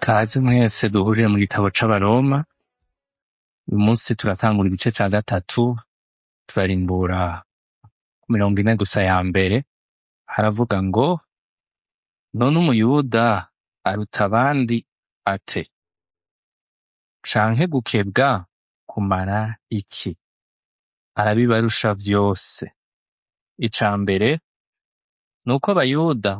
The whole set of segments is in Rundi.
Kaze mwese duhurire mu gitabo c'abaroma uyu munsi turatangura igice ca gatatu turarimbura ku mirongo ine gusa ya mbere haravuga ngo none umuyuda aruta abandi ate canke gukebwa kumara iki arabibarusha vyose ica mbere ni uko abayuda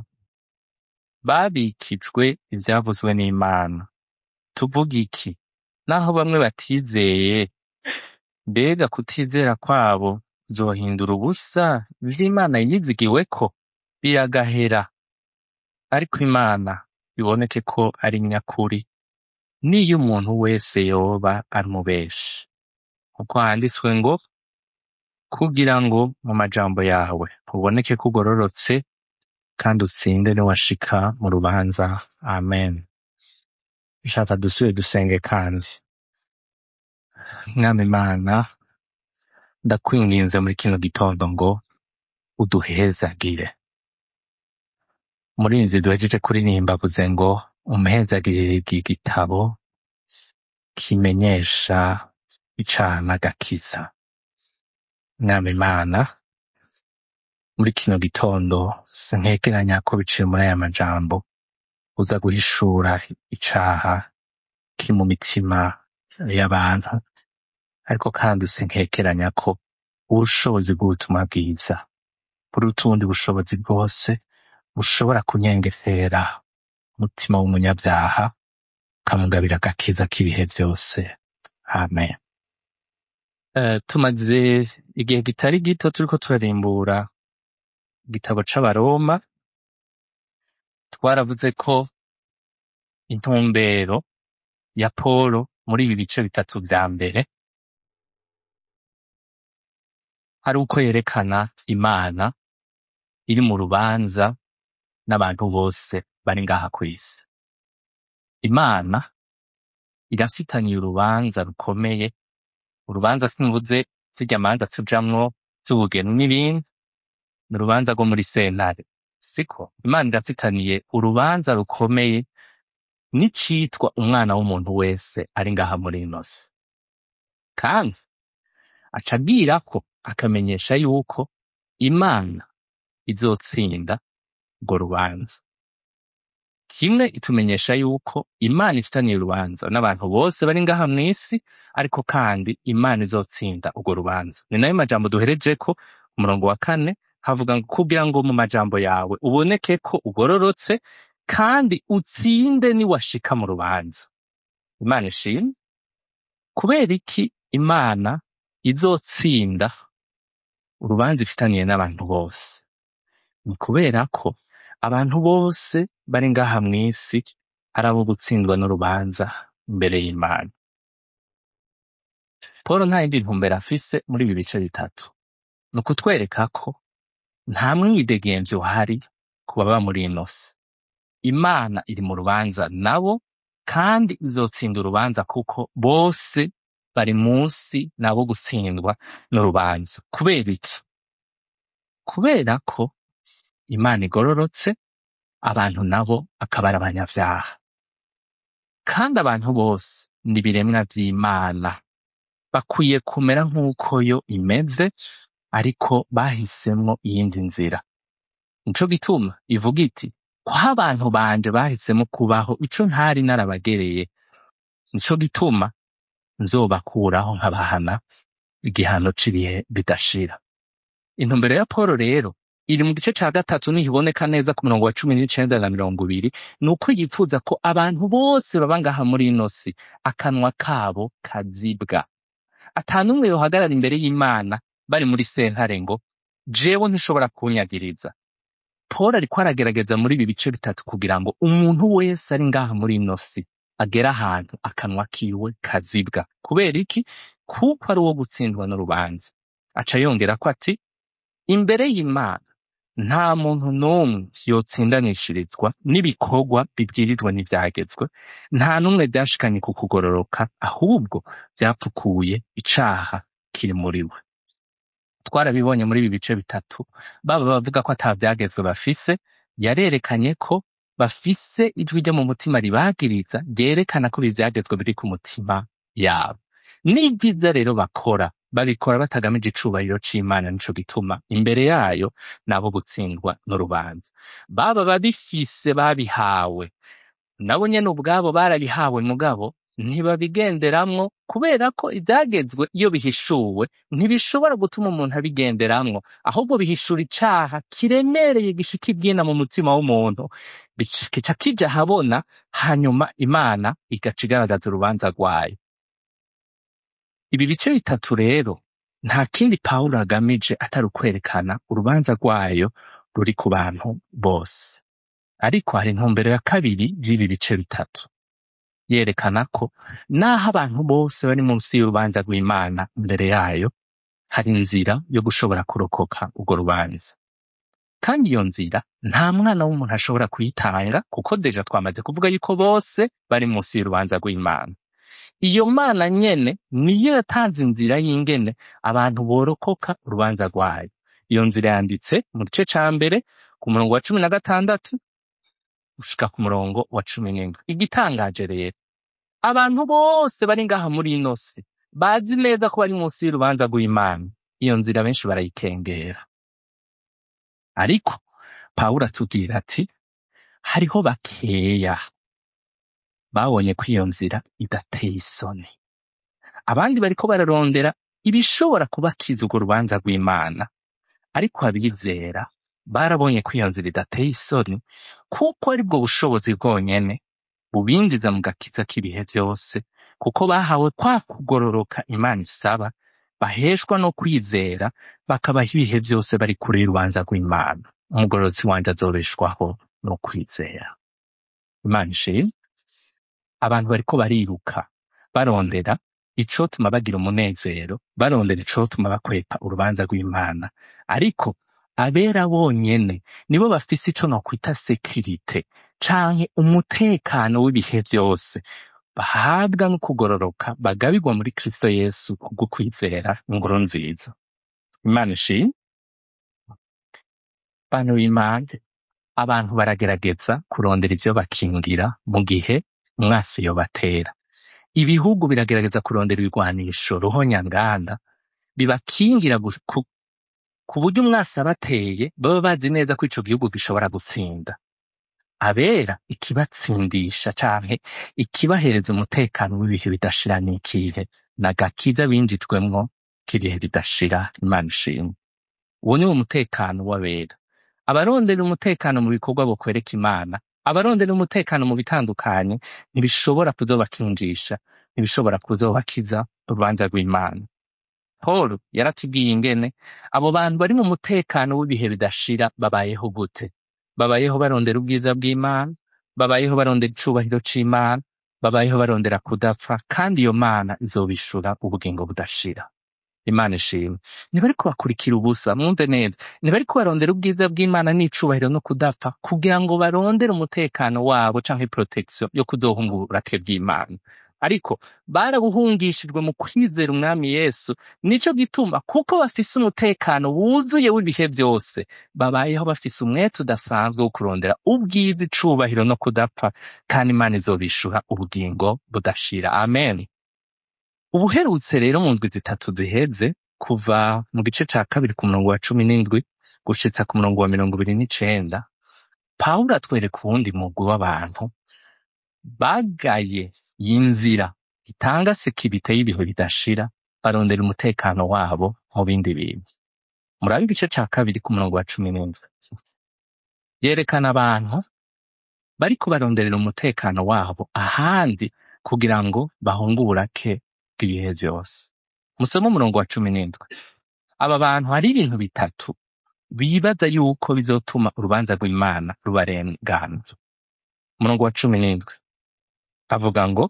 babikijwe ivyavuzwe n'imana tuvuga iki naho bamwe batizeye mbega kutizera kwabo vyohindura ubusa ivy'imana yizigiweko biragahera ariko imana biboneke ko ari nyakuri niyo umuntu wese yoba ari umubeshi kuko handitswe ngo kugira ngo mu majambo yawe uboneke ko ugororotse kandi utsinde niwashika mu rubanza amen shaka dusubire dusenge kandi mwami imana ndakwinginze muri kino gitondo ngo uduhezagire murinzi duhejeje kuririmba avuze ngo umuhezagirire iki gitabo kimenyesha icaha n'agakiza mwami imana muri kino gitondo sinkekeranya ko biciye muri aya majambo uza guhishura icaha kiri mu mitima y'abantu ariko kandi sinkekeranya ko ubushobozi bw'ubutumwa bwiza buruta ubundi bushobozi bwose bushobora kunyengesera umutima w'umunyabyaha ukamugabira agakiza k'ibihe vyose amen Eh, tumaze igihe kitari gito turiko turarimbura igitabo c'abaroma twaravuze ko intumbero ya Polo muri ibi bice bitatu vya mbere ari uko yerekana Imana iri mu rubanza n'abantu bose bari ngaha kw'isi. Imana irafitaniye urubanza rukomeye, urubanza simvuze zirya manza tujamwo z'ubugeni n'ibindi, ni urubanza rwo muri sentare. Siko Imana irafitaniye urubanza rukomeye n'icitwa umwana w'umuntu wese ari ngaha muri ino si. Kandi aca abwirako akamenyesha yuko Imana izotsinda urwo rubanza. Kimwe itumenyesha yuko Imana ifitaniye urubanza n'abantu bose bari ngaha mw'isi, ariko kandi Imana izotsinda urwo rubanza. Ni nayo majambo duherejeko umurongo wa kane havuga ngo kugira ngo mu majambo yawe uboneke ko ugororotse kandi utsinde niwashika mu rubanza. Imana ishimwe. Kubera iki Imana izotsinda urubanza ifitaniye n'abantu bose? Ni kubera ko abantu bose bari ngaha mw'isi ari abo gutsindwa n'urubanza imbere y'Imana. Pawulo nta yindi ntumbero afise muri ibi bice bitatu. Ni ukutwereka ko nta mwidegemvyo uhari ku baba muri ino si. Imana iri mu rubanza nabo kandi izotsinda urubanza kuko bose bari munsi nabo gutsindwa n'urubanza. Kubera iki? Kubera ko Imana igororotse, abantu nabo akaba ari abanyavyaha. Kandi abantu bose ni ibiremwa vy'Imana. Bakwiye kumera nk'uko yo imeze, ariko bahisemwo iyindi nzira. Nico gituma ivuga iti, ko abantu banje bahisemwo kubaho ico ntari narabagereye, nico gituma nzobakuraho nkabahana igihano c'ibihe bidashira. Intumbero ya Pawulo rero iri mu gice ca gatatu niho iboneka neza ku murongo wa cumi n'icenda na mirongo ibiri, ni uko yifuza ko abantu bose baba ngaha muri ino si akanwa kabo kazibwa. Ata n'umwe yohagarara imbere y'Imana bari muri sentare ngo jewe ntishobora kunyagiriza. Pawulo ariko aragerageza muri ibi bice bitatu kugira ngo umuntu wese ari ngaha muri ino si agere ahantu akanwa kiwe kazibwa. Kubera iki? Kuko ari uwo gutsindwa n'urubanza. Aca yongerako ati, imbere y'Imana nta muntu n'umwe yotsindanishirizwa n'ibikorwa bibwirizwa n'ivyagezwe, nta n'umwe vyashikanye ku kugororoka, ahubwo vyapfukuye icaha kiri muri we. Twarabibonye muri ibi bice bitatu, baba bavuga ko ata vyagezwe bafise, yarerekanye ko bafise ijwi ryo mu mutima ribagiriza ryerekana ko ivyagezwe biri ku mutima yabo n'ivyiza rero bakora babikora batagamije icubahiro c'imana nico gituma imbere yayo nabo gutsindwa n'urubanza baba babifise babihawe nabo nyene ubwabo barabihawe mugabo ntibabigenderamwo kubera ko ivyagezwe iyo bihishuwe ntibishobora gutuma umuntu abigenderamwo ahubwo bihishura icaha kiremereye gishika ibyina mu mutima w'umuntu bic- kica kija ahabona hanyuma imana igaca igaragaza urubanza rwayo ibi bice bitatu rero nta kindi pawulo agamije atari ukwerekana urubanza rwayo ruri ku bantu bose ariko hari intumbero ya kabiri y'ibi bice bitatu yerekana ko naho abantu bose bari munsi y'urubanza rw'imana imbere yayo hari inzira yo gushobora kurokoka urwo rubanza kandi iyo nzira nta mwana w'umuntu ashobora kuyitanga kuko deja twamaze kuvuga yuko bose bari munsi y'urubanza rw'imana iyo mana nyene niyo yatanze inzira y'ingene abantu borokoka urubanza rwayo iyo nzira yanditse mu gice ca mbere ku murongo wa cumi na gatandatu gushika ku murongo wa cumi n'indwi igitangaje rero abantu bose bari ngaha muri ino si bazi neza ko bari munsi y'urubanza rw'imana iyo nzira benshi barayikengera ariko pawulo atubwira ati hariho bakeya babonye ko iyo nzira idateye isoni abandi bariko bararondera ibishobora kubakiza urwo rubanza rw'imana ariko abizera barabonye ko iyo nzira idateye isoni kuko aribwo bushobozi bwonyene bubinjiza mu gakiza k'ibihe vyose kuko bahawe kwa kugororoka imana isaba baheshwa no kwizera bakabaho ibihe vyose bari kure y'urubanza rw'imana umugororotsi wanje azobeshwaho no kwizera imana ishimwe abantu bariko bariruka barondera icotuma bagira umunezero barondera icotuma bakwepa urubanza rw'imana ariko abera bonyene nibo bafise ico nokwita sekirite canke umutekano w'ibihe vyose bahabwa no kugororoka bagabirwa muri kristo yesu kubwo kwizera inkuru nziza imana ishimwe bantu b'imana abantu baragerageza kurondera ivyo bakingira mu gihe umwasi yobatera ibihugu biragerageza kurondera ibigwanisho ruhonyanganda bibakingira gu- ku, ku buryo umwasi abateye baba bazi neza ko ico gihugu gishobora gutsinda abera ikibatsindisha canke ikibahereza umutekano w'ibihe bidashira n'ikihe nagakiza binjijwemwo k'ibihe bidashira imana ishimwe uwo ni wo mutekano w'abera abarondera umutekano mu bikorwa bokwereka imana abarondera umutekano mu bitandukanye ntibishobora kuzobakinjisha ntibishobora kuzobakiza urubanza rw'imana paul yaratubwiye ingene abo bantu bari mu mutekano w'ibihe bidashira babayeho gute babayeho barondera ubwiza bw'imana babayeho barondera icubahiro c'imana babayeho barondera kudapfa kandi iyo mana izobishura ubugingo budashira imana ishimwe ntibariko bakurikira ubusa mwumve neza ntibariko barondera ubwiza bw'imana n'icubahiro no kudapfa kugira ngo barondere umutekano wabo canke protection yo kuzohunga uburake bw'imana ariko barabuhungishijwe mu kwizera umwami yesu nico gituma kuko bafise umutekano wuzuye w'ibihe vyose babayeho bafise umwete udasanzwe wo kurondera ubwiza icubahiro no kudapfa kandi imana izobishuha ubugingo budashira amen ubuherutse rero mu ndwi zitatu ziheze kuva mu gice ca kabiri ku murongo wa cumi n'indwi gushitsa ku murongo wa mirongo ibiri n'icenda pawulo atwereka uwundi mugwi w'abantu bagaye y'inzira itanga sekirite y'ibihe bidashira barondera umutekano wabo mu bindi bintu murabe igice ca kabiri ku murongo wa cumi n'indwi yerekana abantu bariko baronderera umutekano wabo ahandi kugira ngo bahunge uburake bw'ibihe vyose musome umurongo wa cumi n'indwi aba bantu hari ibintu bitatu bibaza yuko bizotuma urubanza rw'imana rubarengana umurongo wa cumi n'indwi avuga ngo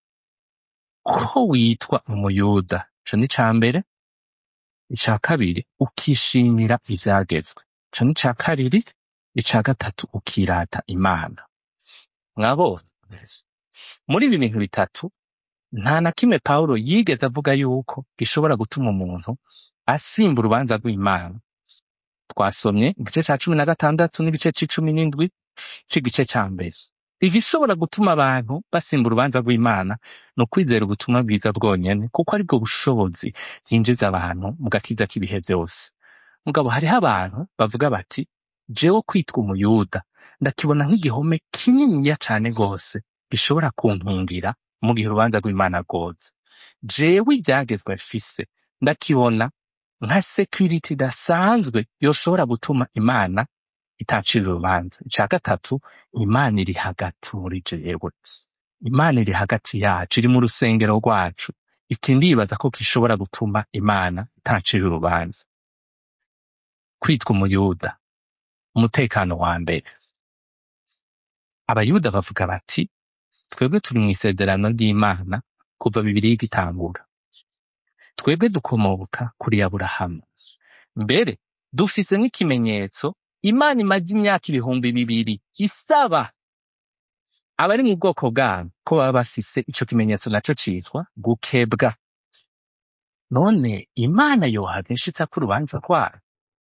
ko witwa umuyuda ico ni ca mbere ica kabiri ukishimira ivyagezwe ico ni ca kabiri ica gatatu ukirata imana mwabonye muri ibi bintu bitatu nta na kimwe pawulo yigeze avuga yuko gishobora gutuma umuntu asimba urubanza rw'imana twasomye igice ca cumi na gatandatu n'igice c'icumi n'indwi c'igice ca mbere igishobora gutuma abantu basimba urubanza rw'imana ni ukwizera ubutumwa bwiza bwonyene kuko aribwo bushobozi bwinjiza abantu mu gakiza k'ibihe vyose mugabo hariho abantu bavuga bati jewe kwitwa umuyuda ndakibona nk'igihome kininiya cane rwose gishobora kuntungira mu gihe urubanza rw'imana rwoza jewe ivyagezwe mfise ndakibona nka security idasanzwe yoshobora gutuma imana itacira urubanza ica gatatu imana iri hagati muri jewe imana iri hagati yacu iri mu rusengero rwacu iti ndibaza ko gishobora gutuma imana itacira urubanza kwitwa umuyuda umutekano wa mbere abayuda bavuga bati twebwe turi mu isezerano ry'imana kuva bibiri igitangura twebwe dukomoka kuri aburahamu mbere dufise nk'ikimenyetso imana imaze imyaka ibihumbi bibiri isaba abari mu bwoko bwabo ko baba bafise ico kimenyetso naco citwa gukebwa none imana yohava inshitsa ko urubanza rwayo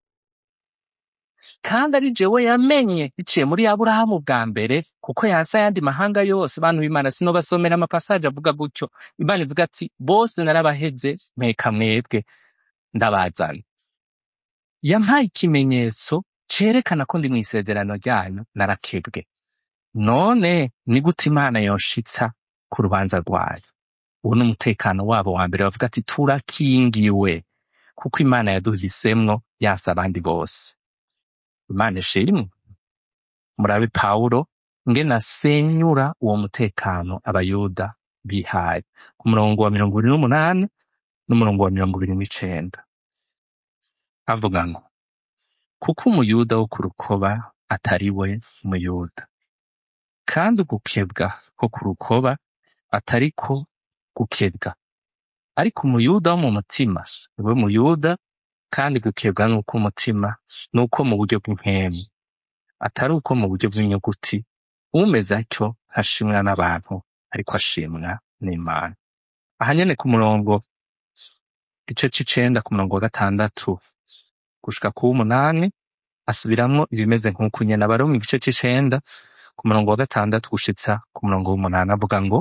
kandi ari jewe yamenye biciye muri aburahamu bwa mbere kuko yasa ayandi mahanga yose bantu b'imana sinobasomera amapasaje avuga gutyo imana ivuga ati bose narabahevye mpeka mwebwe ndabazana yampaye ikimenyetso cerekana ko ndi mu isezerano ryanyu narakebwe none ni gute imana yoshitsa ku rubanza rwayo uwo ni umutekano wabo wa mbere bavuga ati turakingiwe kuko imana yaduhisemwo yasa abandi bose imana ishimwe murabe pawulo ngene asenyura uwo mutekano abayuda bihaye ku murongo wa mirongo ibiri n'umunani n'umurongo wa mirongo ibiri n'icenda avuga ngo kuko umuyuda wo ku rukoba atari we muyuda kandi ugukebwa ko ku rukoba atari ko gukebwa ariko umuyuda wo mu mutima niwe muyuda kandi gukebwa ni uko umutima ni uko mu buryo bw'impemu atari uko mu buryo bw'inyuguti umeze atyo ntashimwa n'abantu ariko ashimwa n'imana aha nyene ku murongo igice c'icenda ku murongo wa gatandatu gushika ku w'umunani asubiramwo ibimeze nk'uku nyene abari mu gice c'icenda ku murongo wa gatandatu gushitsa ku murongo w'umunani avuga ngo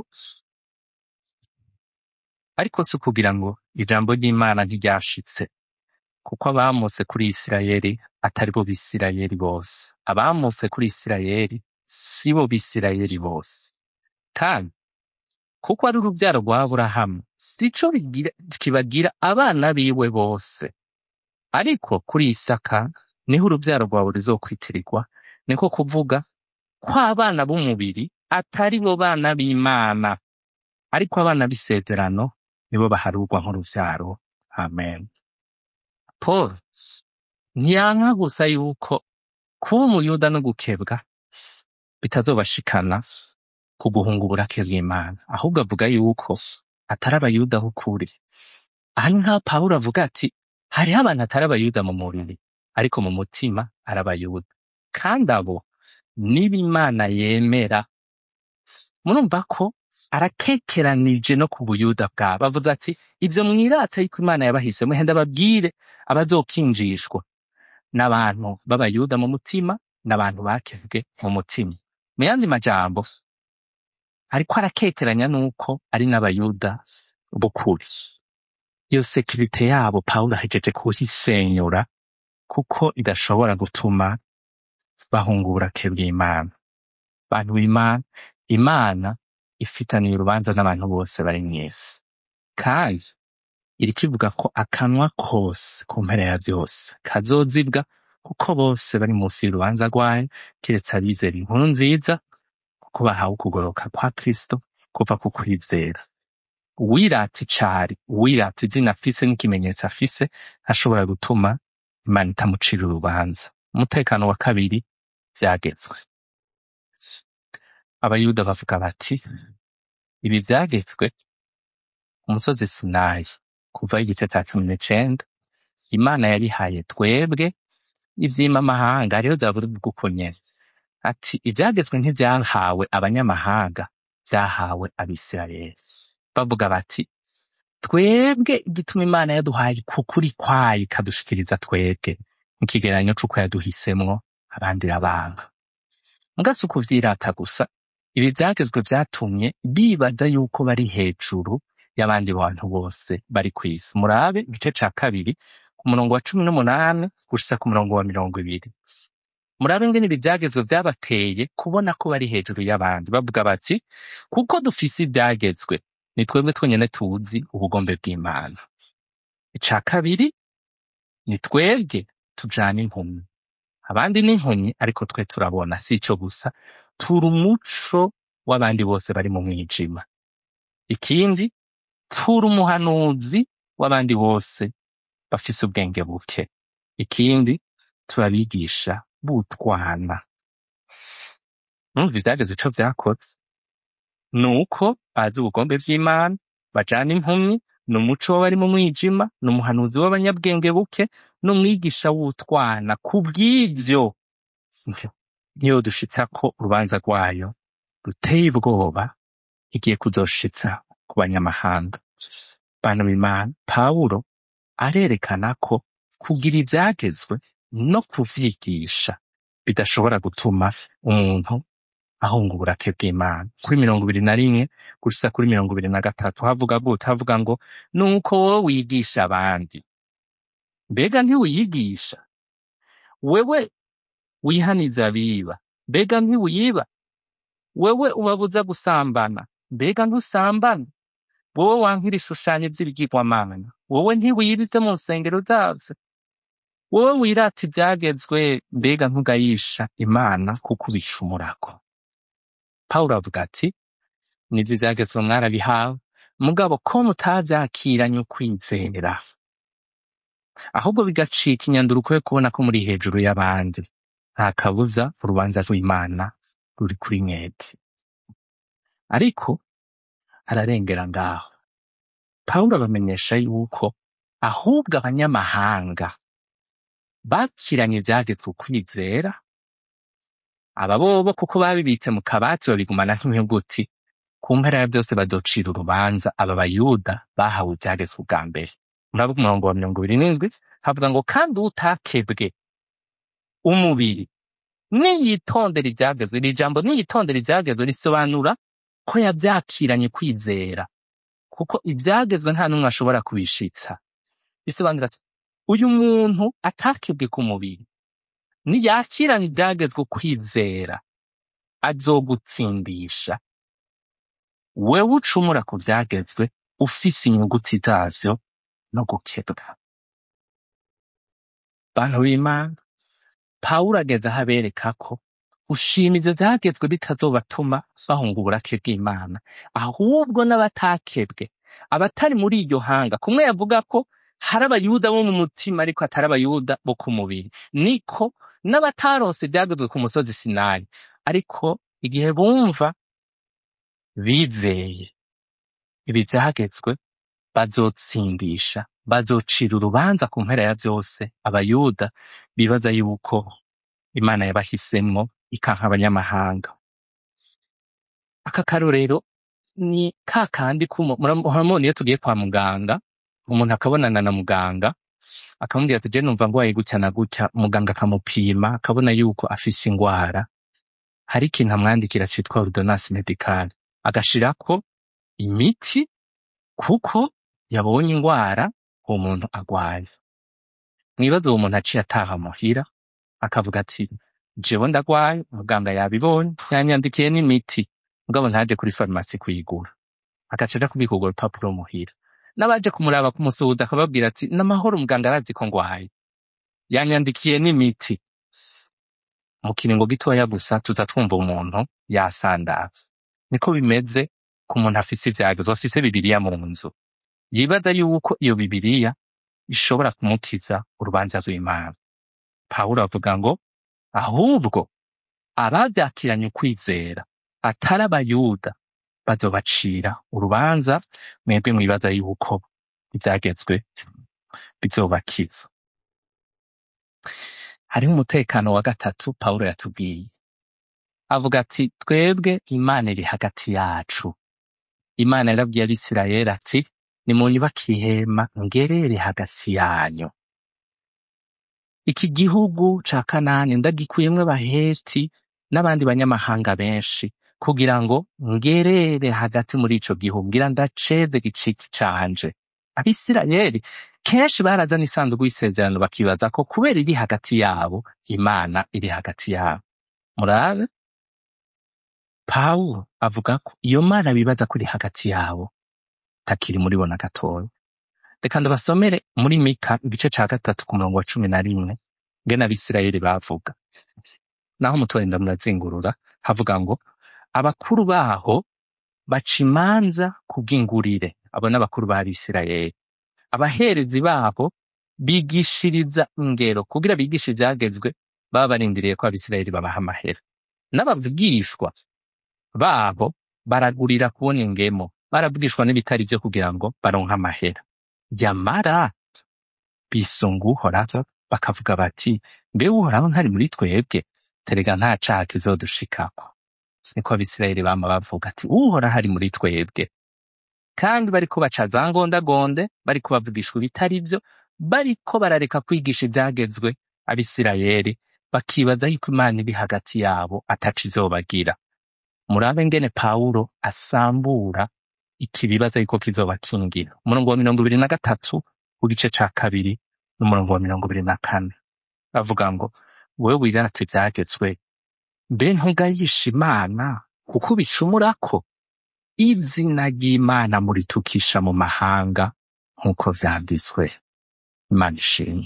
ariko si ukugira ngo ijambo ry'imana ntiryashitse kuko abamuse kuri isirayeli atari bo bisirayeli bose abamuse kuri isirayeli si bo bisirayeli bose kandi kuko ari urubyaro rwa aburahamu sico bigira- kibagira abana biwe bose ariko kuri isaka niho urubyaro rwawe ruzokwitirirwa niko kuvuga ko abana b'umubiri atari bo bana b'imana ariko abana b'isezerano nibo baharurwa nk'uruvyaro amen paul ntiyanka gusa yuko kuba umuyuda no gukebwa bitazobashikana ku guhunga uburake bw'imana ahubwo avuga yuko atari abayuda b'ukuri aha ni nk'aho pawulo avuga ati hariho abantu atari abayuda mu mubiri ariko mu mutima ari abayuda kandi abo niba imana yemera murumva ko arakekeranije no ku buyuda bwabo avuze ati ivyo mwirata yuko imana yabahisemo henda babwire abazokinjishwa n'abantu b'abayuda mu mutima n'abantu bakebwe mu mutima mu yandi majambo ariko arakekeranya nuko ari n'abayuda b'ukuri iyo sekirite yabo pawulo ahejeje kuyisenyura kuko idashobora gutuma bahunga uburake bw'imana bantu b'imana imana ifitaniye urubanza n'abantu bose bari mw'isi kandi iriko ivuga ko akanwa kose ku mpera ya vyose kazozibwa kuko bose bari munsi y'urubanza rwayo kiretse abizera inkuru nziza kuko bahawe ukugoroka kwa kristo kuva ku kwizera uwirata icari uwirata izina afise n'ikimenyetso afise ntashobora gutuma imana itamucira urubanza umutekano wa kabiri vyagezwe abayuda bavuga bati ibi vyagezwe umusozi sinayi kuva igice ca cumi n'icenda imana yabihaye twebwe ivyima amahanga hariho zaburi bw'uko nyene ati ivyagezwe ntivyahawe abanyamahanga vyahawe abisirayeli bavuga bati twebwe igituma imana yaduhaye kukuri kwayo ikadushikiriza twebwe mu kigereranyo c'uko yaduhisemwo abandi irabanga muga si ukuvyirata gusa ibi vyagezwe vyatumye bibaza yuko bari hejuru y'abandi bantu bose bari kw'isi murabe igice ca kabiri ku murongo wa cumi n'umunani gushitsa ku murongo wa mirongo ibiri murabe ingene ibi vyagezwe vyabateye kubona ko bari hejuru y'abandi bavuga bati kuko dufise ivyagezwe ni twebwe twenyene tuzi ubugombe bw'imana ica kabiri ni twebwe tujana impumyi abandi ni impumyi ariko twe turabona si ico gusa turi umuco w'abandi bose bari mu mwijima ikindi turi umuhanuzi w'abandi bose bafise ubwenge buke ikindi turabigisha butwana numva ivyageze ico vyakoze nuko bazi ubugombe bw'imana bajana impumyi ni umuco w'abari mu mwijima ni umuhanuzi w'abanyabwenge buke n'umwigisha w'utwana kubw'ivyo niyo dushitsako urubanza rwayo ruteye ubwoba igiye kuzoshitsa ku banyamahanga bantu b'imana pawulo arerekana ko kugira ivyagezwe no kuvyigisha bidashobora gutuma umuntu ahunga uburake bw'imana kuri mirongo ibiri na rimwe gushitsa kuri mirongo ibiri na gatatu havuga gute havuga ngo nuko wowe wigisha abandi mbega ntiwiyigisha wewe wihaniza abiba mbega ntiwiba wewe ubabuza gusambana mbega ntusambana wowe wankira ishushanyo vy'ibigirwamana wowe ntiwibize mu nsengero zavyo wowe wirata ivyagezwe mbega ntugayisha imana kuko ubicumurako pawulo avuga ati nivyo ivyagezwe mwarabihawe mugabo ko mutavyakiranye ukwizera ahubwo bigacika inyanduruko yo kubona ko muri hejuru y'abandi nta kabuza urubanza rw'imana ruri kuri mwebwe ariko ararengera ngaho pawulo abamenyesha yuko ahubwo abanyamahanga bakiranye ivyagezwe ukwizera aba bobo kuko babibitse mu kabati babigumana nk'inyuguti ku mpera ya vyose bazocira urubanza aba bayuda bahawe ivyagezwe ubwa mbere muravuga umurongo wa mirongo ibiri n'indwi havuga ngo kandi utakebwe umubiri niyitondera ivyagezwe iri jambo niyitondera ivyagezwe risobanura ko yavyakiranye kwizera kuko ivyagezwe nta n'umwe ashobora kubishitsa bisobanura ati uyu muntu atakebwe ku mubiri niyakiranye ivyagezwe kwizera azogutsindisha wewe ucumura ku vyagezwe ufise inyuguti zavyo no gukebwa bantu b'imana pawulo ageze aho abereka ko gushima ivyo vyagezwe bitazobatuma bahunga uburake bw'imana ahubwo n'abatakebwe abatari muri iryo hanga kumwe yavuga ko hari abayuda bo mu mutima ariko atari abayuda bo ku mubiri niko n'abataronse ivyagezwe ku musozi sinayi ariko igihe bumva bizeye ibi vyagezwe bazotsindisha bazocira urubanza ku mpera ya vyose abayuda bibaza yuko imana yabahisemwo ikanka abanyamahanga aka karorero ni ka kandi kumo muramubona iyo tugiye kwa muganga umuntu akabonana na muganga akamubwira ati je numva ngwaye gutya na gutya muganga akamupima akabona yuko afise ingwara hari ikintu amwandikira citwa ordonnance medicale agashirako imiti kuko yabonye ingwara uwo muntu agwaye mwibaze uwo muntu aciye ataha muhira akavuga ati jewe ndagwaye muganga yabibonye yanyandikiye n'imiti mugabo ntaje kuri farumasi kuyigura agaca aja kubika urwo rupapuro muhira n'abaje kumuraba kumusuhuza akababwira ati n'amahoro muganga arazi ko ngwaye yanyandikiye n'imiti mu kiringo gitoya gusa tuza twumva umuntu yasandavye niko bimeze ku muntu afise ivyagezwe afise bibiriya mu nzu yibaza yuko iyo bibiriya ishobora kumukiza urubanza rw'imana pawulo avuga ngo ahubwo abavyakiranye ukwizera atari abayuda bazobacira urubanza mwebwe mwibaza yuko ivyagezwe bizobakiza hariho umutekano wa gatatu pawulo yatubwiye avuga ati twebwe imana iri hagati yacu imana yarabwiye abisirayeli ati nimunyubake ihema ngerere hagati yanyu iki gihugu ca kanani ndagikuyemwo abaheti n'abandi banyamahanga benshi kugira ngo ngerere hagati muri ico gihugu ngira ndaceze giciki canje abisirayeli kenshi barazana isanduku y'isezerano bakibaza ko kubera iri hagati yabo imana iri hagati yabo murabe pawulo avuga ko iyo mana bibaza ko iri hagati yabo takiri muri bo na gatoya reka ndabasomere muri mika igice ca gatatu ku murongo wa cumi na rimwe ngene abisirayeli bavuga naho mutorenda murazingurura havuga ngo abakuru baho baca imanza kubw'ingurire abo n'abakuru b'abisirayeli abaherezi babo bigishiriza ingero kugira bigishe ivyagezwe baba barindiriye ko abisirayeli babaha amahera n'abavugishwa babo baragurira kubona ingemo baravugishwa n'ibitari vyo kugira ngo baronke amahera yamara bisunga uhoraho bakavuga bati mbe uhoraho ntari muri twebwe terega nta caha kizodushikako niko abisirayeli bama bavuga ati uhoraho ari muri twebwe kandi bariko baca za ngondagonde bariko bavugishwa ibitari vyo bariko barareka kwigisha ivyagezwe abisirayeli bakibaza yuko imana iri hagati yabo ataco izobagira murabe ngene pawulo asambura iki bibaza yuko kizobakingira umurongo wa mirongo ibiri na gatatu w'igice ca kabiri n'umurongo wa mirongo ibiri na kane avuga ngo wewe wirata ivyagezwe mbe ntugayisha imana kuko ubicumurako izina ry'imana muritukisha mu mahanga nk'uko vyanditswe imana ishimwe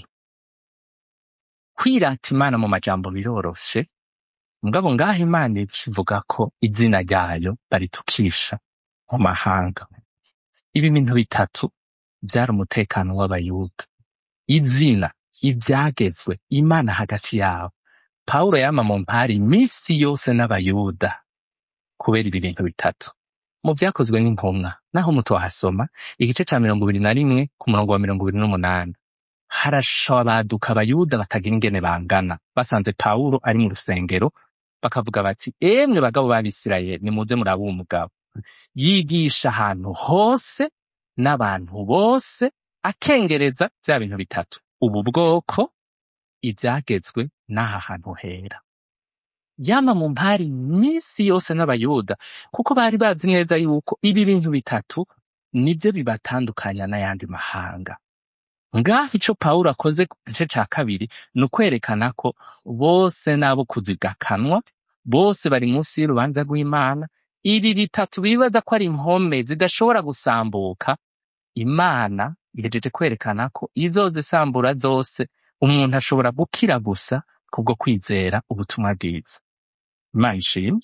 kwirata imana mu majambo biroroshe mugabo ngaho imana ikivuga ko izina ryayo baritukisha mu mahanga ibi bintu bitatu vyari umutekano w'abayuda izina ivyagezwe imana hagati yabo pawulo yama mu mpari imisi yose n'abayuda kubera ibi bintu bitatu mu vyakozwe n'intumwa naho mutohasoma igice ca mirongo ibiri na rimwe ku murongo wa mirongo ibiri n'umunani harashabaduka abayuda batagira ingene bangana basanze pawulo ari mu rusengero bakavuga bati emwe bagabo b'abisirayeli nimuze murabe uwo mugabo yigisha ahantu hose n'abantu bose akengereza vya bintu bitatu ubu bwoko ivyagezwe n'aha hantu hera yama mu mpari misi yose n'abayuda kuko bari bazi neza yuko ibi bintu bitatu nivyo bibatandukanya n'ayandi mahanga ngaho ico pawulo akoze ku gice ca kabiri ni ukwerekana ko bose n'abo kuzigakanwa bose bari munsi y'urubanza rw'imana ibi bitatu bibaza ko ari impome zidashobora gusambuka imana ihejeje kwerekana ko izozisambura zose umuntu ashobora gukira gusa kubwo kwizera ubutumwa bwiza imana ishimwe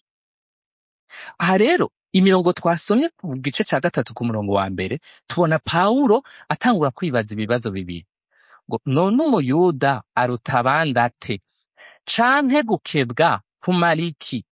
aha rero imirongo twasomye ku gice ca gatatu ku murongo wa mbere tubona pawulo atangura kwibaza ibibazo bibiri ngo none umuyuda aruta abandi ate canke gukebwa kumara iki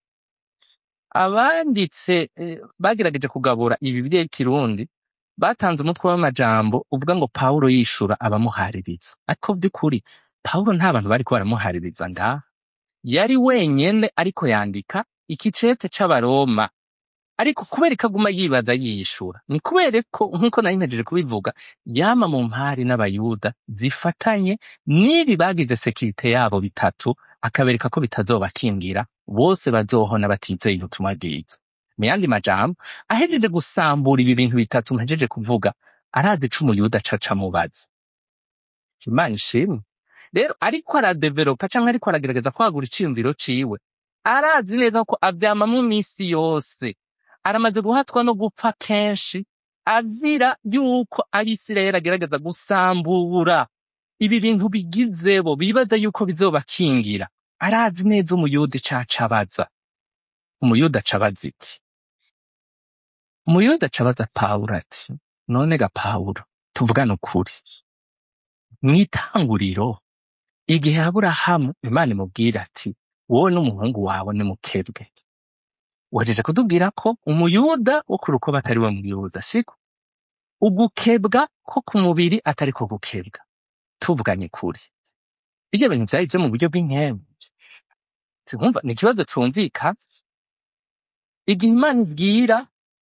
abanditse eh, bagerageje kugabura ibi by'ikirundi batanze umutwe w'amajambo uvuga ngo pawulo yishura abamuhaririza ariko by'ukuri pawulo nta bantu bariko baramuhaririza ngaha yari wenyene ariko yandika ikicete c'abaroma ariko kubera ko aguma yibaza yiyishura ni kubera ko nk'uko nari mpejeje kubivuga yama mu mpari n'abayuda zifatanye n'ibi bagize sekirite yabo bitatu akabereka ko bitazobakingira bose bazohona batizeye ubutumwa bwiza mu yandi majambo ahejeje gusambura ibi bintu bitatu mpejeje kuvuga arazi ico umuyuda acaca mubaza imana ishimwe rero ariko aradevelopa canke ariko aragerageza kwagura iciyumviro ciwe arazi neza ko avyama mu misi yose aramaze guhatwa no gupfa kenshi azira yuko abisirayeli agerageza gusambura ibi bintu bigizebo bibaza yuko bizobakingira arazi neza umuyuda icaca abaza umuyuda aca abaza iki umuyuda aca abaza pawulo ati none ga pawulo tuvugane ukuri mw'itanguriro igihe aburahamu imana imubwira ati wowe n'umuhungu wawe nimukebwe wajeje kutubwira ko umuyuda wo ku rukoba atari we muyuda siko ugukebwa ko ku mubiri atari ko gukebwa tuvuganye kuri ibyo bintu vyari vyo mu buryo bw'inkembe sinkumva ni ikibazo cumvikana igihe imana ibwira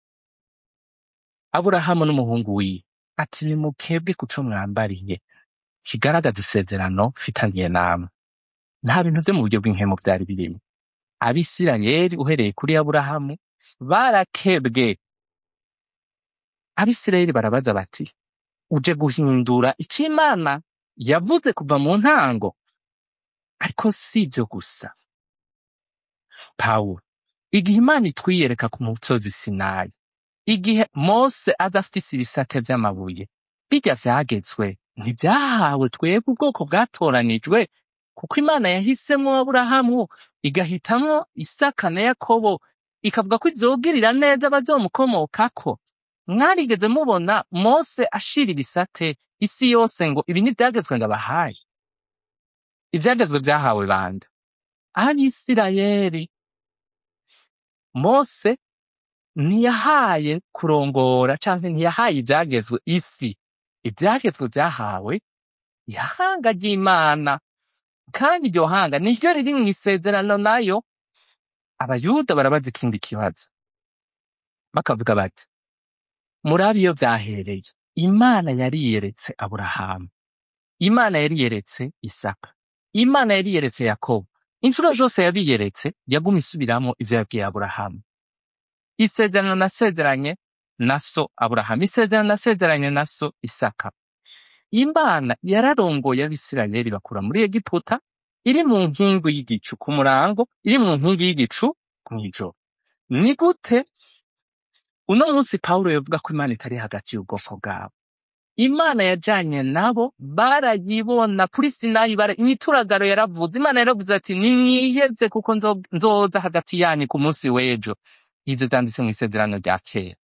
aburahamu n'umuhungu wiwe ati nimukebwe kuco mwambariye kigaragaza isezerano mfitaniye namwe nta bintu vyo mu buryo bw'inkemu vyari birimo abisirayeli uhereye kuri aburahamu barakebwe abisirayeli barabaza bati uje guhindura icyo imana yavuze kuva mu ntango ariko si ibyo gusa pawulo igihe imana itwiyereka ku musozi sinayi igihe mose aza afite ibisate by'amabuye bijya vyagezwe ntibyahawe twebwe ubwoko bwatoranijwe kuko imana yahisemo aburahamu igahitamwo isaka na yakobo ikavuga ko izogirira neza abazomukomokako mwarigeze mubona mose ashira ibisate isi yose ngo ibi ntibyagezwe ngo abahaye ibyagezwe byahawe bande abisirayeli mose ntiyahaye kurongora canke ntiyahaye ibyagezwe isi ibyagezwe byahawe ihanga ry'imana kandi iryo hanga niryo riri mu isezerano nayo abayuda barabaza ikindi kibazo bakavuga bati murabe iyo byahereye imana yariyeretse aburahamu imana yariyeretse isaka imana yariyeretse yakobo inshuro zose yabiyeretse yaguma isubiramo ivyo yabwiye aburahamu isezerano nasezeranye na so aburahamu isezerano nasezeranye na so isaka imana yararongoye abisirayeli bakura muri egiputa iri mu nkingi y'igicu ku murango iri mu nkingi y'igicu mw'ijoro ni gute uno munsi pawulo yavuga ko imana itari hagati y'ubwoko bwabo imana yajanye nabo barayibona kuri sinayi bara imituragaro yaravuze imana yaravuze ati nimwiheze kuko nzo- nzoza hagati yanyu ku munsi w'ejo ivyo vyanditse mu isezerano rya kera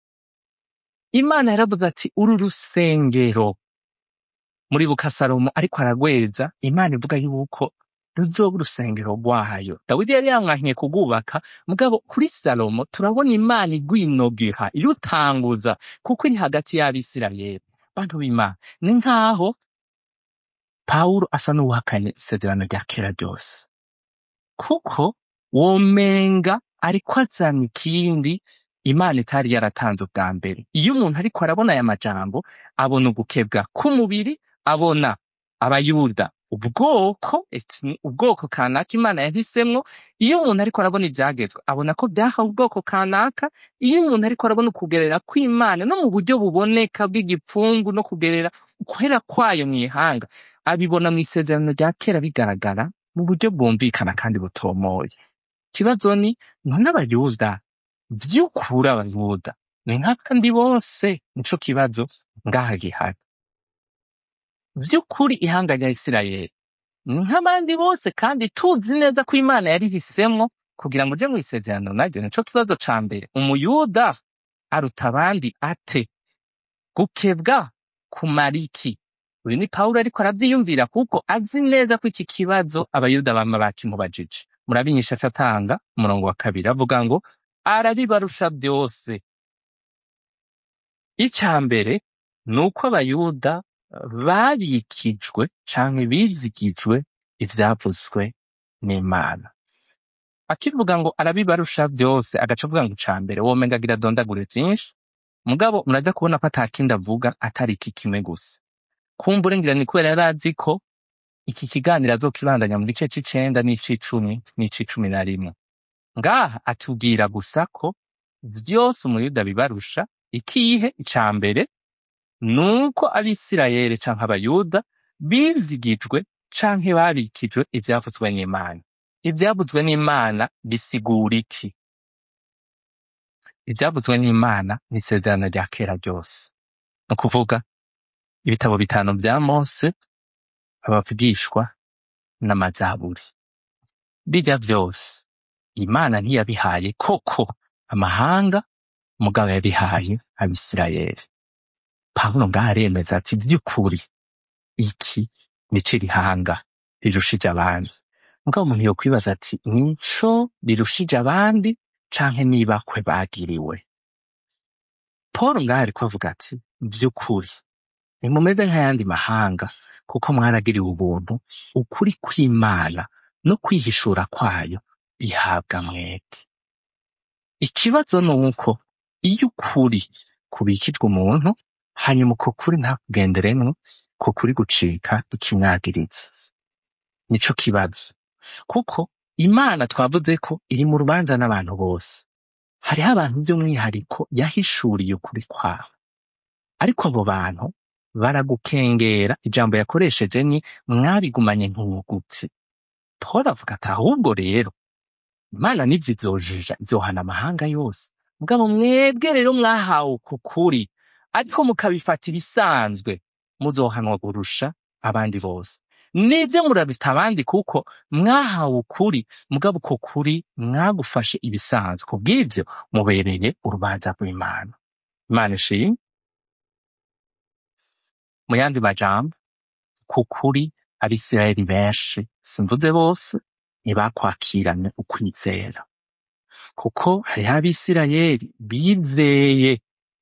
imana yaravuze ati uru rusengero muri bukasalomo ariko aragweza imana ivuga yuko ruzoba urusengero rwayo dawidi yari yamwankiye kugubaka mugabo kuri salomo turabona imana igwinogiha irutanguza kuko iri hagati y'abisirayeli bantu b'imana ni nk'aho pawulo asa n'uwahakanye isezerano rya kera ryose kuko womenga ariko azana ikindi imana itari yaratanze ubwa mbere iyo umuntu ariko arabona aya majambo abona ugukebwa k'umubiri abona abayuda ubwoko eti ubwoko kanaka imana yahisemwo iyo umuntu ariko arabona ibyagezwe abona ko byahawe ubwoko kanaka iyo umuntu ariko arabona ukugerera kw'imana no mu buryo buboneka bw'igipfungu no kugerera ukwera kwayo mu ihanga abibona mu isezerano rya kera bigaragara mu buryo bwumvikana kandi butomoye ikibazo ni none abayuda vy'ukuri abayuda ni nk'abandi bose nico kibazo ngaha gihari vy'ukuri ihanga rya isirayeli ni nk'abandi bose kandi tuzi neza ko imana yarihisemwo kugira ngo uje mu isezerano naryo nico kibazo ca mbere umuyuda aruta abandi ate gukebwa kumara iki uyu ni pawulo ariko aravyiyumvira kuko azi neza ko iki kibazo abayuda bama bakimubajije murabinyisha atanga umurongo wa kabiri avuga ngo arabibarusha byose ica mbere ni uko abayuda babikijwe canke bizigijwe ivyavuzwe n'imana akivuga ngo arabibarusha byose agaca avuga ngo ica mbere womenga agira adondagure vyinshi mugabo muraza kubona ko atakindi avuga atari iki kimwe gusa kumbure ngira ni kubera yari azi ko iki kiganiro azokibandanya mu gice c'icenda n'ic'icumi n'ic'icumi na rimwe ngaha atubwira gusa ko vyose umuyuda bibarusha ikihe ica mbere nuko abisirayeli canke abayuda bizigijwe canke babikijwe ivyavuzwe n'imana ivyavuzwe n'imana bisigura iki ivyavuzwe n'imana ni isezerano rya kera ryose ni ukuvuga ibitabo bitanu vya mose abavugishwa n'amazaburi birya vyose imana ntiyabihaye koko amahanga mugabo yabihaye abisirayeli pawulo ngaho aremeza ati vy'ukuri iki nico irihanga rirushije abandi mugabo umuntu yokwibaza ati nico rirushije abandi canke nibakwe bagiriwe paul ngaho ariko avuga ati vy'ukuri nimumeze nk'ayandi mahanga kuko mwaragiriwe ubuntu ukuri kw'imana no kwihishura kwayo bihabwa mwebwe ikibazo ni uko iyo ukuri kubikijwe umuntu hanyuma uko kuri ntakugenderemwo ko kuri gucika ikimwagiriza nico kibazo kuko imana twavuze ko iri mu rubanza n'abantu bose hariho abantu by'umwihariko yahishuriye ukuri kwabo ariko abo bantu baragukengera ijambo yakoresheje ni mwabigumanye nk'umugutsi paul avuga ati ahubwo rero imana nibyo izojija izohana amahanga yose mugabo mwebwe rero mwahawe uku kuri ariko mukabifata ibisanzwe muzohanwa kurusha abandi bose nibyo murabita abandi kuko mwahawe ukuri mugabo uko kuri mwagufashe ibisanzwe kubw'ibyo mubereye urubanza rw'imana imana ishimwe mu yandi majambo ku kuri abisirayeli benshi simvuze bose ntibakwakiranye ukwizera kuko hariho abisirayeli bizeye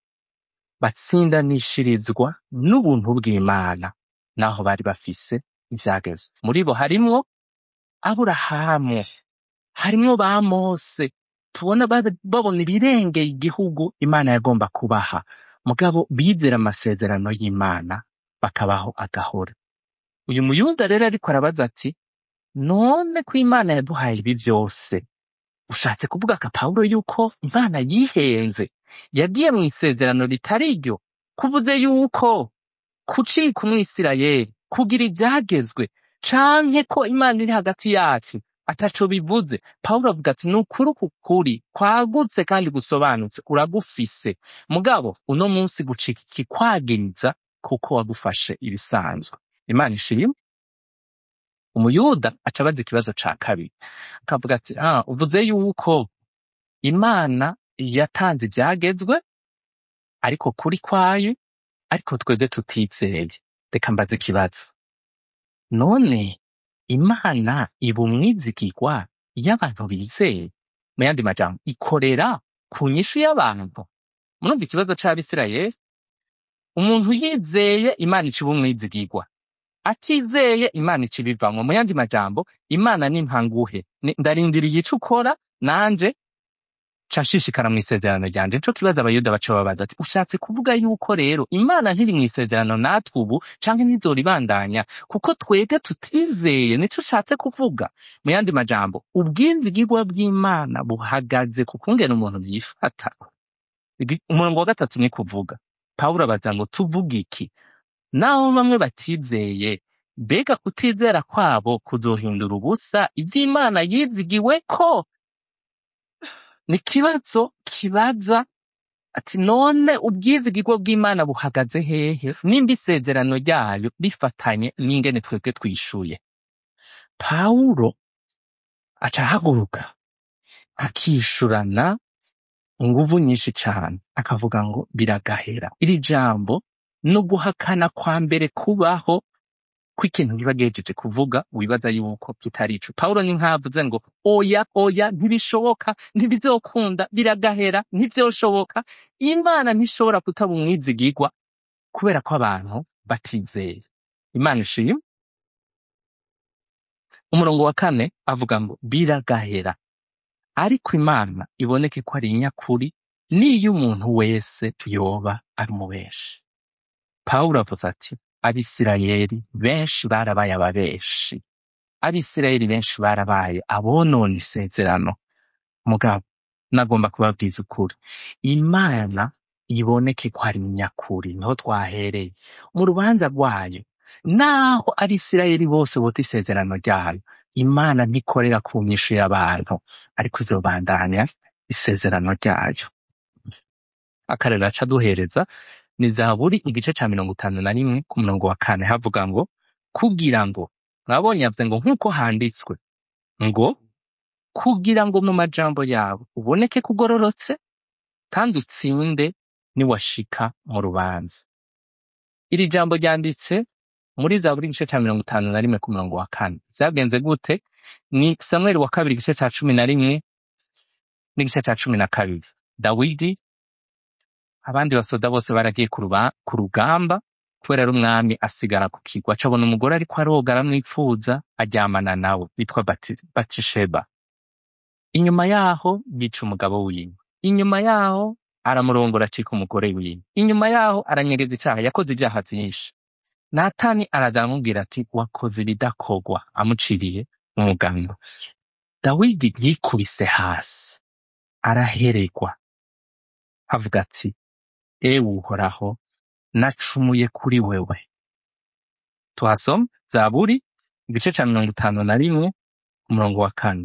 batsindanishirizwa n'ubuntu bw'imana naho bari bafise ivyagezwe muri bo harimwo aburahamu harimwo ba mose tubona ba- babona ibirengeye igihugu imana yagomba kubaha mugabo bizera amasezerano y'imana bakabaho agahora uyu muyuda rero ariko arabaza ati none ko imana yaduhaye ibi byose ushatse kuvuga ka pawulo yuko imana yihenze yagiye mu isezerano ritari ryo kuvuze yuko kucika umwisirayeli kugira ibyagezwe canke ko imana iri hagati yacu ataco bivuze pawulo avuga ati ni ukuri uku kuri kwagutse kandi gusobanutse uragufise mugabo uno munsi gucika ikikwagiriza kuko wagufashe ibisanzwe imana ishimwe umuyuda aca abaza ikibazo ca kabiri akavuga ati ah uvuze yuko imana yatanze ibyagezwe ariko kuri kwayo ariko twebwe tutizeye reka mbaze ikibazo none imana iba umwizigirwa iyo abantu bizeye mu yandi majambo ikorera ku nyishu y'abantu murumva ikibazo c'abisirayeli umuntu yizeye imana iciba umwizigirwa atizeye imana icibivamwo mu yandi majambo imana ni mpanguhe Ni- ndarindiriye ico ukora nanje ca nshishikara mu isezerano ryanje nico kibazo abayuda baca babaza ati ushatse kuvuga yuko rero imana ntiri mu isezerano natwe ubu canke ntizoribandanya kuko twebwe tutizeye nico ushatse kuvuga mu yandi majambo ubwizigirwa bw'imana buhagaze ku kungena umuntu yifata Igi- umurongo wa gatatu ni kuvuga pawulo abaza ngo tuvuge iki naho bamwe batizeye mbega kutizera kwabo kuzohindura ubusa ivy'imana yizigiwe ko ni ikibazo kibaza ati none ubwizigirwa bw'imana buhagaze hehe nimba isezerano ryayo rifatanye n'ingene twebwe twishuye pawulo aca ahaguruka akishurana inguvu nyinshi cane akavuga ngo biragahera iri jambo no guhakana kwa mbere kubaho kw'ikintu kiba gihejeje kuvuga wibaza yuko kitari ico pawulo ni nkavuze ngo oya oya ntibishoboka ntibizokunda biragahera ntivyoshoboka imana ntishobora kutaba umwizigirwa kubera ko abantu batizeye imana ishimwe umurongo wa kane avuga ngo biragahera ariko imana iboneke ko ari inyakuri n'iyo umuntu wese yoba ari umubeshi pawulo avuze ati abisirayeli benshi barabaye ababeshi abisirayeli benshi barabaye abonona isezerano mugabo nagomba kubabwiza ukuri imana iboneke ko ari nyakuri niho twahereye mu rubanza rwayo naho abisirayeli bose bota isezerano ryayo imana ntikorera ku nyishu y'abantu ariko izobandanya isezerano ryayo akarero aca duhereza ni zaburi igice ca mirongo itanu na rimwe ku murongo wa kane havuga ngo kugira ngo mwabonye yavuze ngo nk'uko handitswe ngo kugira ngo mu majambo yawe uboneke kugororotse kandi utsinde niwashika mu rubanza iri jambo ryanditse muri zaburi igice ca mirongo itanu na rimwe ku murongo wa kane vyagenze gute ni samweli wa kabiri igice ca cumi na rimwe n'igice ca cumi na kabiri dawidi abandi basoda bose baragiye ku ruba- ku rugamba kubera ari umwami asigara ku kigwa acabona umugore ariko aroga aramwipfuza aryamana nawe witwa Bati- batisheba inyuma yaho yica umugabo wiwe inyuma yaho aramurongora acika umugore wiwe inyuma yaho aranyegeza icaha yakoze ivyaha vyinshi natani araza aramubwira ati wakoze ibidakogwa amuciriye umuganga dawidi yikubise hasi araheregwa avuga ati ewe uhoraho nacumuye kuri wewe tuhasoma zaburi igice ca mirongo itanu na rimwe umurongo wa kane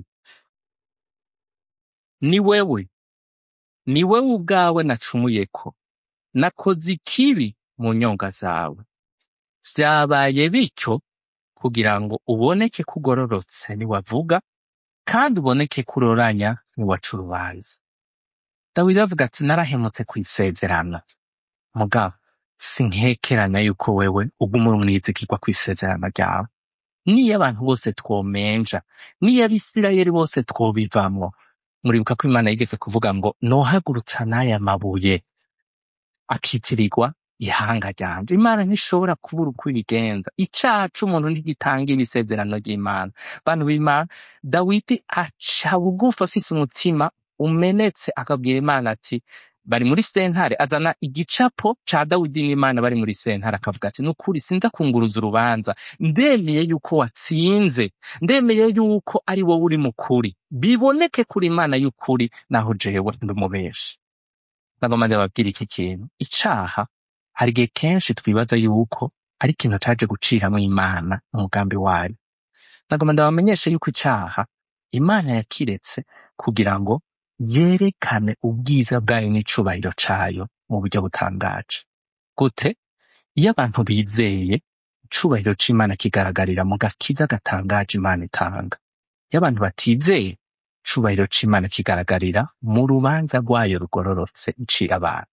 ni wewe ni wewe ubwawe nacumuyeko nakoze ikibi mu nyonga zawe vyabaye bityo kugira ngo uboneke ko ugororotse niwavuga kandi uboneke ko uroranya niwaca urubanza dawidi avuga ati narahemutse kw'isezerano mugabo sinkekeranya yuko wewe uguma uri umwizigirwa kw'isezerano ryawe niyo abantu bose twomenja niyo abisirayeli bose twobivamwo muribuka ko imana yigeze kuvuga ngo nohagurutsa n'aya mabuye akitirirwa ihanga ryanje imana ntishobora kubura uko ibigenza icaha c'umuntu ntigitanga ibisezerano ry'imana bantu b'imana dawidi aca bugufi afise umutima umenetse akabwira imana ati bari muri sentare azana igicapo ca dawidi n'imana bari muri sentare akavuga ati nukuri sinza kunguruza urubanza ndemeye yuko watsinze ndemeye yuko ari wowe uri mukuri biboneke kuri imana y'ukuri naho jewe ndi umubeshi nagoma ndababwira iki kintu icaha hari igihe kenshi twibaza yuko ari ikintu caje guciramwo imana umugambi wayo nagoma ndabamenyeshe yuko icaha imana yakiretse kugira ngo yerekane ubwiza bwayo n'icubahiro cayo mu buryo butangaje gute iyo abantu bizeye icubahiro c'imana kigaragarira mu gakiza gatangaje imana itanga iyo abantu batizeye icubahiro c'imana kigaragarira mu rubanza rwayo rugororotse icira abantu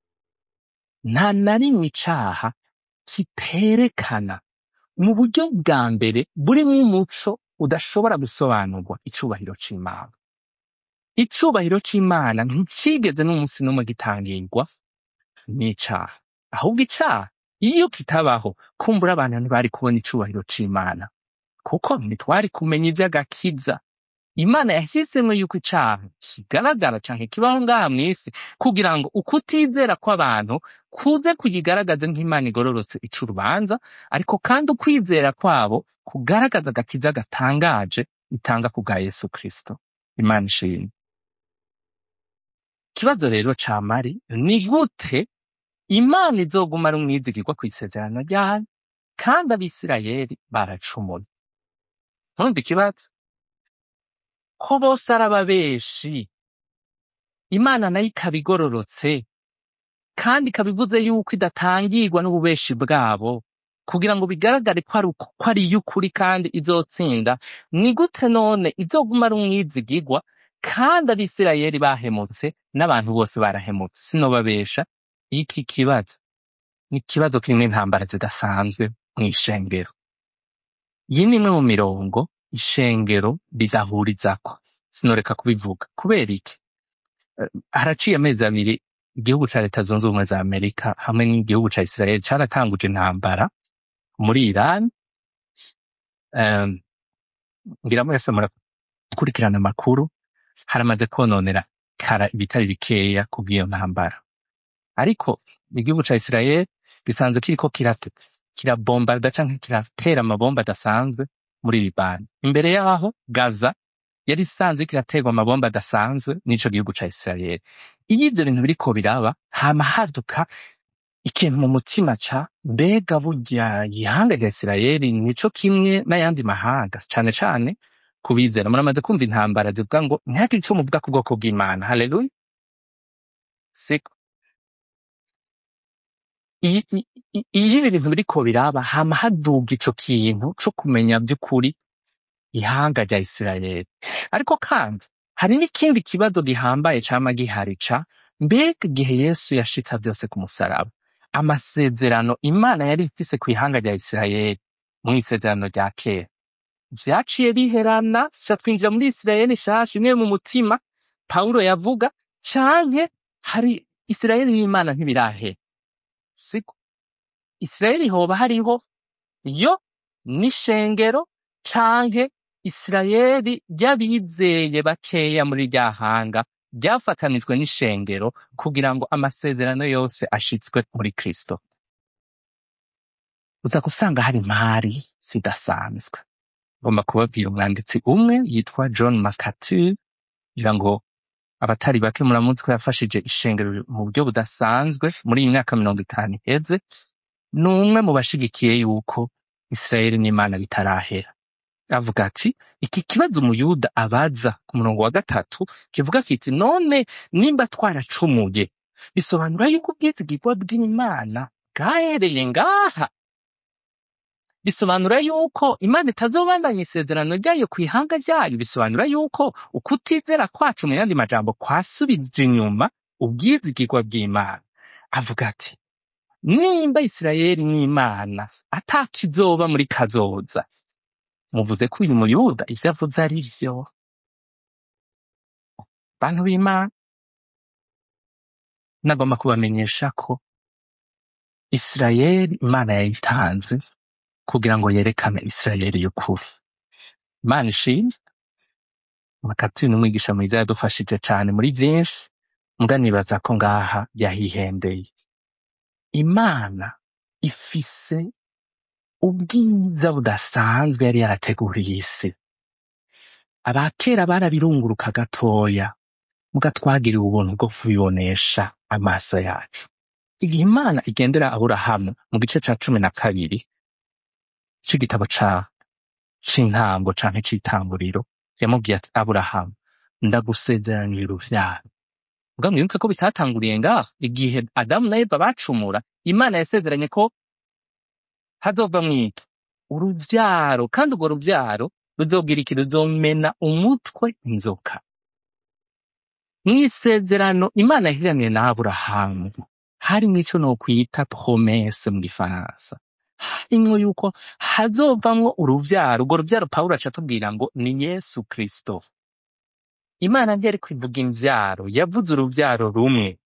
nta na rimwe icaha kiterekana mu buryo bwa mbere burimwo umuco udashobora gusobanurwa icubahiro c'imana icubahiro c'imana nticigeze n'umunsi n'umwe gitangirwa n'icaha ahubwo icaha iyo kitabaho kumbura abantu ntibari kubona icubahiro c'imana kuko ntitwari kumenya ivy'agakiza imana yahisemo yuko icaha kigaragara canke kibaho ngaha mw'isi kugira ngo ukutizera kw'abantu kuze kuyigaragaze nk'imana igororotse ica urubanza ariko kandi ukwizera kwabo kugaragaza agakiza gatangaje itanga ku bwa yesu kristo imana ishimwe ikibazo rero ca mari ni gute imana izoguma ari umwizigirwa kw'isezerano ryayo kandi abisirayeli baracumuye ntumva ikibazo ko bose ari ababeshi imana nayo ikaba igororotse kandi ikaba ivuze yuko idatangirwa n'ububeshi bwabo kugira ngo bigaragare ko ari uko- ko ari iy'ukuri kandi izotsinda ni gute none izoguma ari umwizigirwa kandi abisirayeli bahemutse n'abantu bose barahemutse sinobabesha iki kibazo ni ikibazo kirimwo intambara zidasanzwe mw'ishengero iyi ni imwe mu mirongo ishengero ridahurizako sinoreka kubivuga kubera iki Eh, haraciye amezi abiri igihugu ca leta zunze ubumwe za amerika hamwe n'igihugu ca isirayeli caratanguje intambara muri iran Em, ngira mwese murakurikirana amakuru haramaze kononera kara ibitari bikeya kubw'iyo ntambara ariko igihugu ca isirayeli gisanzwe kiriko kirate kirabombarda canke kiratera amabomba adasanzwe muri libani imbere yaho gaza yari isanzwe kiraterwa amabomba adasanzwe n'ico gihugu ca isirayeli iyo ivyo bintu biriko biraba hama haduka ikintu mu mutima ca mbega burya ihanga rya isirayeli nico kimwe n'ayandi mahanga cane cane kubizera muramaze kumva intambara zivuga ngo ntihagire ico muvuga ku bwoko bw'imana haleluya siko iyi i- i- iyo ibi bintu biriko biraba hama haduga ico kintu co kumenya vy'ukuri ihanga rya isirayeli ariko kandi hari n'ikindi kibazo gihambaye cama gihari ca mbega igihe yesu yashitsa vyose ku musaraba amasezerano imana yari ifise kw'ihanga rya isirayeli mw'isezerano rya kera vyaciye biherana ca twinjira muri isirayeli nshasha imwe mu mutima pawulo yavuga canke hari isirayeli n'imana ntibirahera siko isirayeli hoba hariho yo n'ishengero canke isirayeli ry'abizeye bakeya muri rya hanga ryafatanijwe n'ishengero kugira ngo amasezerano yose ashitswe muri kristo uza gusanga hari impari zidasanzwe ngomba kubabwira umwanditsi umwe yitwa john mccarthy kugira ngo abatari bake muramuzi ko yafashije ishengero mu buryo budasanzwe muri iyi myaka mirongo itanu iheze ni umwe mu bashigikiye yuko isirayeli n'imana bitarahera avuga ati iki kibazo umuyuda abaza ku murongo wa gatatu kivuga kiti none nimba twaracumuye bisobanura yuko ubwizigirwa bw'imana bwahereye ngaha bisobanura yuko imana itazobandanya isezerano ryayo ku ihanga ryayo bisobanura yuko ukutizera kwacu mu yandi majambo kwasubije inyuma ubwizigirwa bw'imana avuga ati nimba isirayeli n'imana atakizoba muri kazoza muvuze ko uyu muyuda ivyo avuze ari vyo bantu b'imana nagomba kubamenyesha ko isirayeli imana yayitanze kugira ngo yerekane isirayeli y'ukuri imana ishimwe makatini umwigisha mwiza yadufashije cane muri vyinshi mbwa nibaza ko ngaha yahihendeye imana ifise ubwiza budasanzwe yari yarateguriye isi abakera barabirunguruka gatoya muga twagiriwe ubuntu bwo kubibonesha amaso yacu igihe imana igendera aburahamu mu gice ca cumi na kabiri c'igitabo ca c'intango canke c'itanguriro yamubwiye ati aburahamu ndagusezeranira uruvyaro muga mwibuke ko bitatanguriye ngaho igihe adamu na eva bacumura imana yasezeranye ko hazova mwiki uruvyaro kandi urwo ruvyaro ruzogira iki ruzomena umutwe inzoka mw'isezerano imana yagiraniye na aburahamu harimwo ico nokwita promese mu gifaransa harimwo yuko hazovamwo uruvyaro urwo ruvyaro pawulo aca atubwira ngo ni yesu kristo imana ntiyariko ivuga imvyaro yavuze uruvyaro rumwe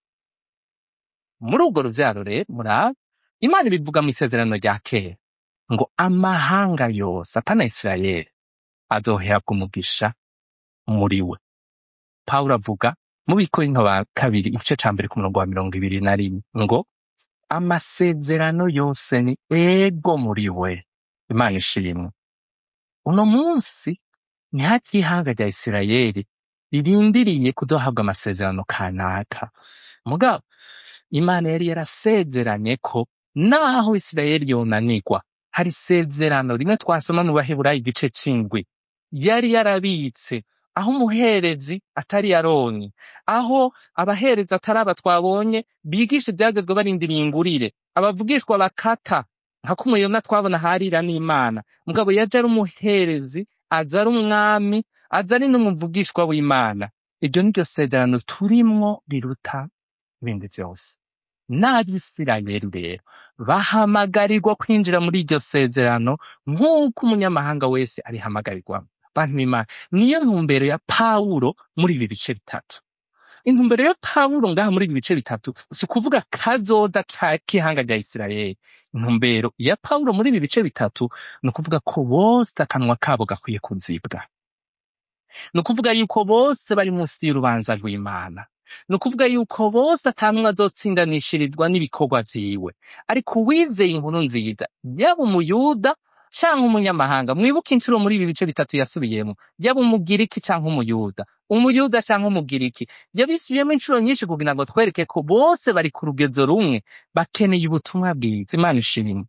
muri urwo ruvyaro rero murabe imana ibivuga mw'isezerano rya kera ngo amahanga yose apana isirayeli azoherwa umugisha muri we pawulo avuga mu bikorinto ba kabiri igice ca mbere ku murongo wa mirongo ibiri na rimwe ngo amasezerano yose ni ego muri we imana ishimwe uno munsi ni hati y'ihanga rya isirayeli ririndiriye kuzohabwa amasezerano kanaka mugabo imana yari yarasezeranye ko naho isirayeli yonanirwa hari isezerano rimwe twasoma mu baheburayo igice c'indwi yari yarabitse aho umuherezi atari yaroni aho abaherezi atari aba twabonye bigisha ibyagezwe barindiriye ingurire abavugishwa bakata nka ko umuyona twabona harira n'imana mugabo yaje ari umuherezi aza ari umwami aza ari n'umuvugishwa w'imana iryo ni ryo sezerano turimwo riruta ibindi vyose n'abisirayeli rero bahamagarirwa kwinjira muri iryo sezerano nk'uko umunyamahanga wese arihamagarirwamo bantu b'imana niyo ntumbero ya pawulo muri ibi bice bitatu intumbero ya pawulo ngaha muri ibi bice bitatu si ukuvuga kazoza ka- k'ihanga rya isirayeli intumbero ya pawulo muri ibi bice bitatu ni ukuvuga ko bose akanwa kabo gakwiye kuzibwa ni ukuvuga yuko bose bari munsi y'urubanza rw'imana ni ukuvuga yuko bose atanumwe azotsindanishirizwa n'ibikorwa vyiwe ariko uwizeye inkuru nziza yaba umuyuda canke umunyamahanga mwibuke incuro muri ibi bice bitatu yasubiyemo yaba umugiriki canke umuyuda umuyuda canke umugiriki yabisubiyemo incuro nyinshi kugira ngo twereke ko bose bari ku rugezo rumwe bakeneye ubutumwa bwiza imana ishimwe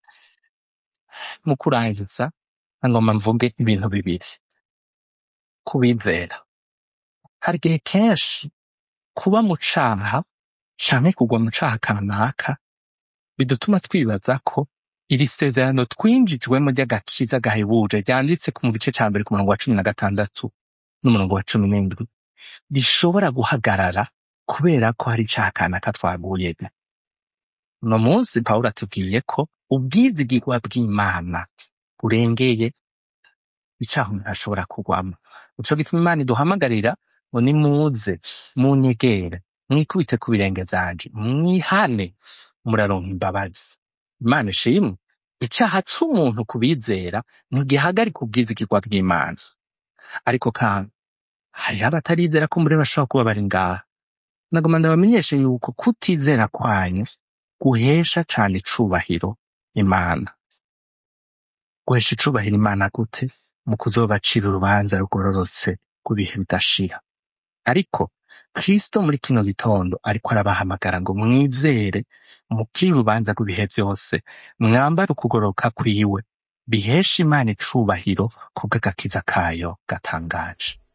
mu kurangiza ngomba mvuge ibintu bibiri kubizera hari igihe kenshi kuba mu caha canke kugwa mu caha kanaka bidutuma twibaza ko iri sezerano twinjijwemo ry'agakiza gahebuje ryanditse ku mu gice ca mbere ku murongo wa cumi na gatandatu n'umurongo wa cumi n'indwi rishobora guhagarara kubera ko hari icaha kanaka twaguyemo uno munsi pawulo atubwiye ko ubwizigirwa bw'imana burengeye icaha umuntu ashobora kugwamo nico gituma imana iduhamagarira ngo nimuze munyegere mwikubite ku birenge vyanje mwihane muraronka imbabazi imana ishimwe icaha c'umuntu kubizera ntigihagarika ubwizigirwa bw'imana ariko kandi hariho abatarizera ko muri bashobora kuba bari ngaha nagoma ndabamenyeshe yuko kutizera kwanyu guhesha cane icubahiro imana guhesha icubahiro imana gute mu kuzobacira urubanza rugororotse rw'ibihe bidashira ariko kristo muri kino gitondo ariko arabahamagara ngo mwizere mukire urubanza rw'ibihe vyose mwambare ukugororoka kwiwe bihesha imana icubahiro kubw'agakiza kayo gatangaje